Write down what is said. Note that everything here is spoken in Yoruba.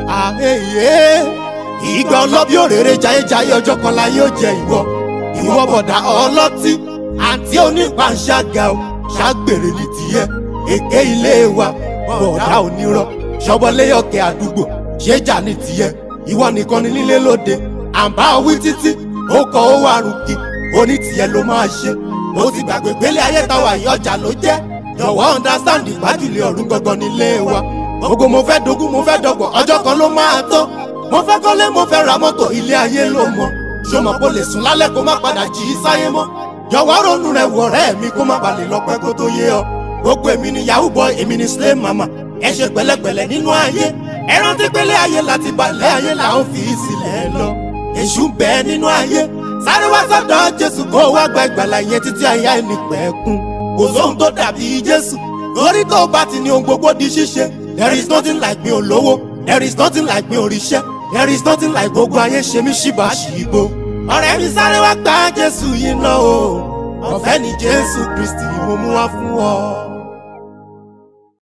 àhẹyẹ ìgbà ọlọ́bí òrèrè jayéjayé ọjọ́ kan la yóò jẹ ìwọ ìwọ bọ̀dà ọlọ́tí àǹtí onípàṣágà o ṣàgbèrè ní tiẹ̀ èké ilé wa bọ̀dà onírọ̀ ṣọbọléyọ̀kẹ́ àdúgbò ṣéjà ní tiẹ̀ ìwọ nìkan ní nílé lóde àǹbá wí títí ó kọ ó wà rúkì oní tiẹ̀ ló máa ṣe ó ti gbàgbé gbélé ayé táwa ìyọjà ló jẹ́ jọ̀wọ́ understand ìgbájúlé ọ̀run gangan nílé wa gbogbo mo fẹ́ dogún mo fẹ́ dọgbọ̀n ọjọ́ kan ló máa tó mo fẹ́ kọ́lé mo fẹ́ ra mọ́tò ilé ayé ló mọ̀ ṣọmọ kó lè sùn lálẹ́ kó má padà jí sáyé mọ́ jọ̀wọ́ ronú rẹ̀ wọ̀ ọ̀rẹ́ mi kó má balẹ̀ lọ́pẹ́ kó tó yé ọ gbogbo èmi ni yahoo boy èmi ni slay mama ẹ ṣe pẹ̀lẹ́pẹ̀lẹ́ nínú ayé ẹ rántí pélé ayé láti balẹ̀ ayé làwọn fi sílẹ̀ lọ èṣù ń bẹ nínú ayé sáré wá sọ́dọ̀ jésù kó wá gba ìgbàlà yẹn títí ayé ẹni pẹ̀kun kò sóhun tó dàbí jésù lórí tó bá ti ní ohun gbogbo di ṣíṣe there is nothing like mi ò lówó there is nothing like mi ò ríṣẹ́ there is nothing like gbogbo ayé ṣe mí ṣìbà ṣìgbó ọ̀rẹ́ mi sáré wá gba jésù yìí náà o ọ̀fẹ́ ni jésù kristi mo mú wá fún ọ.